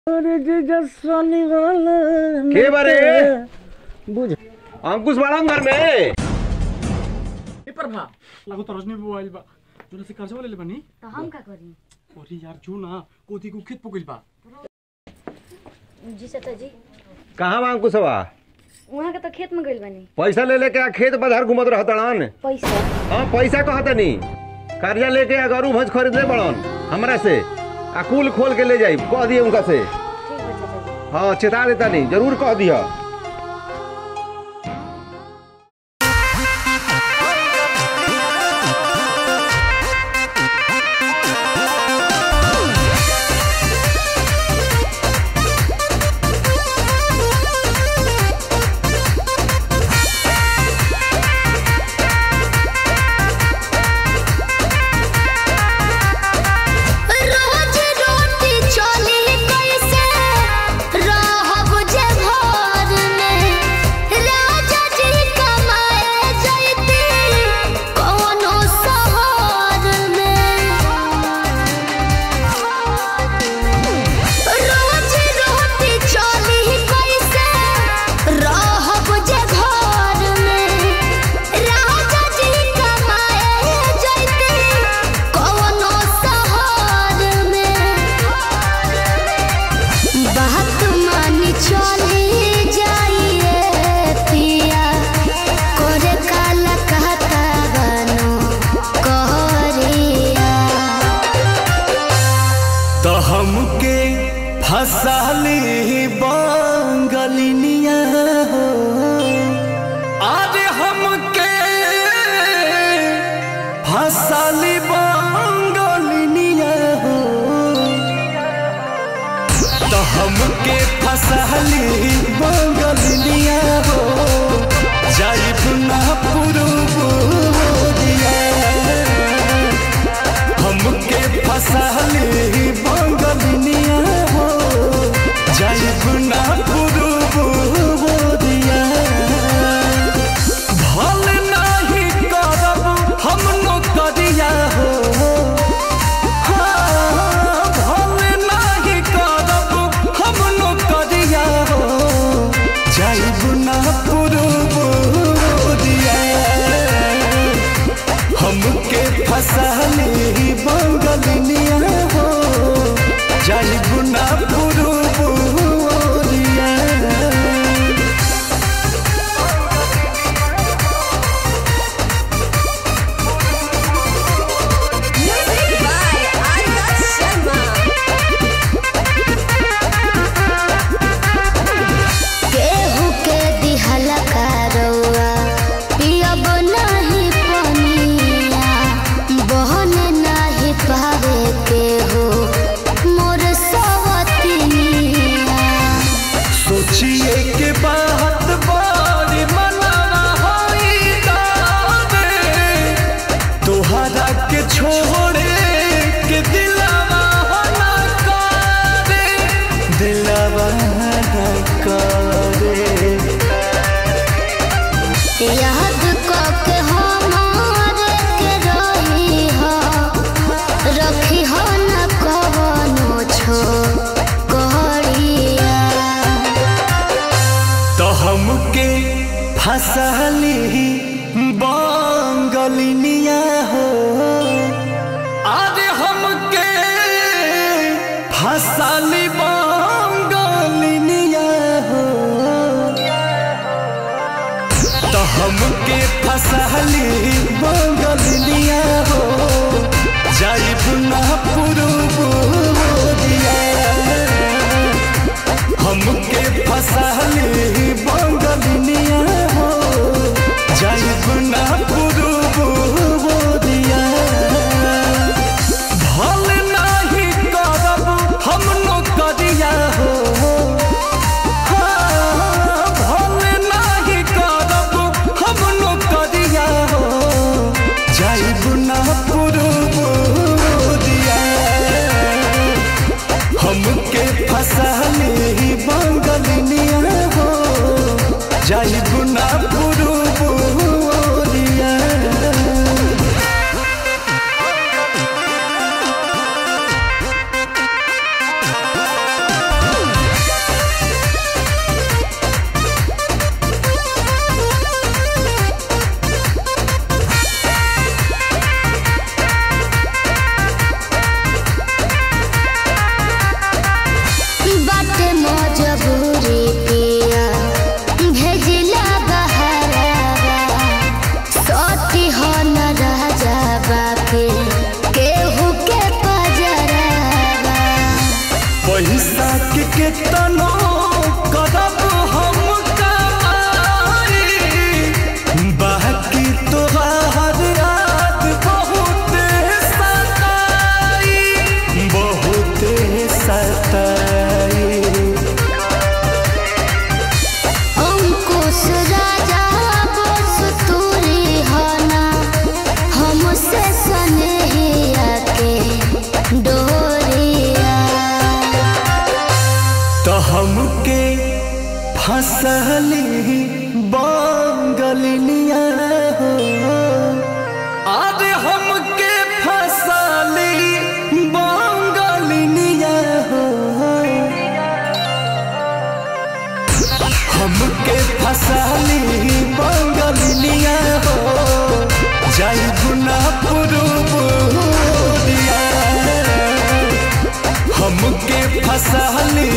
के बारे बुझ अंकुश बाड़ा घर में ए प्रभा लागो त रजनी मोबाइल बा जोना से कर्जा ले बनी तो हम का करी अरे यार जो ना कोती को खेत पकइल बा जी चाचा जी कहाँ बा अंकुशवा वहाँ के तो खेत में गइल बानी पैसा ले लेके आ खेत बधार घूमत रहतड़न पैसा हाँ पैसा कहतनी कर्जा लेके आ गरू भैंस खरीदले बड़न हमरा से आ कुल खोल के ले जाई कह दिए उनका से ठीक बा चाचा जी हाँ चेता देता नहीं जरूर कह दिया रोज रोटी चली कैसे रहब जे घर में राजा जी कमाए जैती कोनो शहर में रोज रोटी चली कैसे रहब जे घर में राजा जी कमाए जैती कोनो शहर में बात मानी चली जाइए पिया करे काला कहता बनो कहरिया तो हमके फसाली बंगलिनिया हो अरे हमके फसाली बंगलिनिया हो तो हमके फसाली बंगलिनिया हो जाइब ना पुरुबोरिया हमके फसाली बंगलिनिया हो जाइब ना पुरुबोरिया भल नाही करब हम नौकरिया हो हाँ, भल नाही करब हम नौकरिया हो जाइब ना पुरुबोरिया हमके फसाली बंगलिनिया हो जाइब ना पुरुबोरिया केहू के दिहला करौआ पियब नाही पनिया बहन नाही पावे केहू मोर सवतिनिया सोचिए के बात बड़ी मनाना होई दावे तोहरा के छोड़े के दिलावा हो ना करे दिलावा ना करे याद कके हमारे के रही हो रखी हो न कवनो छो कहरिया तो हमके फसली बंगलिनिया हो अरे हमके फसली बंगलिनिया हो तो हमके फसली बंगलिनिया हो जाइब ना पुरुबोरिया हमके फसली बंगलिनिया हो जाइब ना पुरुबोरिया भल नाही करब हम नौकरिया हो हाँ, भल नाही करब हम नौकरिया हो जाइब ना पुरुबोरिया साक के तनो करब हम कमाई बाकी तोहार याद बहुत सताई बहुत सताई अंकुश राजा बस तूरी हना हमसे सनेहिया के डोरिया तो हमके फसली बंगलिनिया हो अरे हमके फसली बंगलिनिया हो हमके फसली बंगलिनिया हो जाई गुना पुरुबुरिया हमके फसली